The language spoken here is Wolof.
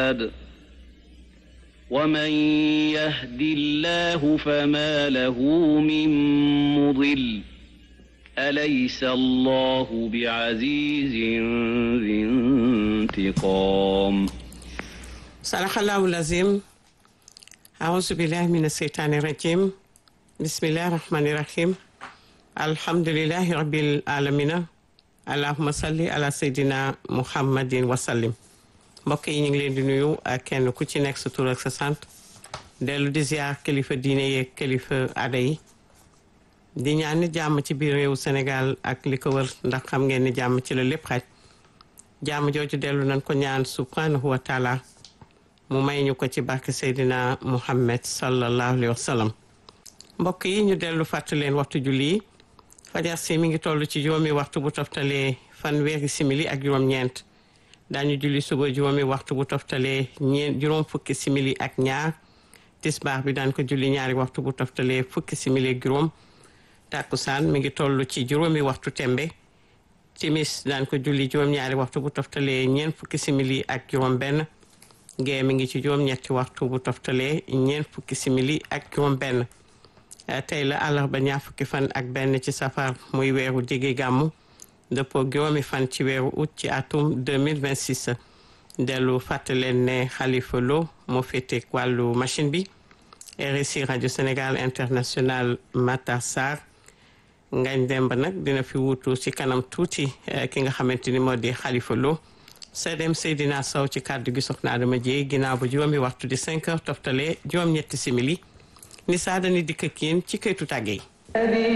رشاد ومن يهد الله فما له من مضل أليس الله بعزيز ذي انتقام صدق الله العظيم أعوذ بالله من الشيطان الرجيم بسم الله الرحمن الرحيم الحمد لله رب العالمين allahuma salli ala seydina muhammadin wasallim mbokk yi ñu ngi leen di nuyu ak kenn ku ci nekk sa tur ak sa sant dellu di ziar kilifa diine yeeg kilifa aada yi di ñaan ni jàmm ci biir réewu Sénégal ak li ko wër ndax xam ngeen ni jàmm ci la lépp xaj jàmm jooju dellu nañ ko ñaan subhanahu wa taala mu may ñu ko ci barke seydina muhammad sallallahu alayhi wa sallam mbokk yi ñu dellu fàttali leen waxtu julli yi fajar si mi ngi toll ci juróomi waxtu bu toftalee fanweeri simili ak juróom-ñeent daañu julli suba juróomi waxtu bu toftalee ñeent juróom fukki simili ak ñaar tisbaar bi daan ko julli ñaari waxtu bu toftalee fukki simili ak juróom tàkkusaan mi ngi toll ci juróomi waxtu tembe timis daan ko julli juróom-ñaari waxtu bu toftalee ñeent fukki simili ak juróom-benn gee mi ngi ci juróom-ñetti waxtu bu toftalee ñeent fukki simili ak juróom-benn. tey la àllarba ñaar fukki fan ak benn ci safar muy weeru diggi gàmmu dëppoo juróomi fan ci weeru août ci atum 2026 dellu fàttaleen ne Khalifa Lo moo féete wàllu machine bi RSI rajo Sénégal international Matar Sarr ngañ demb nag dina fi wuutu ci kanam tuuti ki nga xamante ni moo di Khalifa Lo Sedem Seydina Sow ci kàddu gi soxna Adama Dieye ginnaaw ba juróomi waxtu di 5 heures toftale juróom-ñetti simili ni saa dani dikk ak yéen ci këytu tàgge yi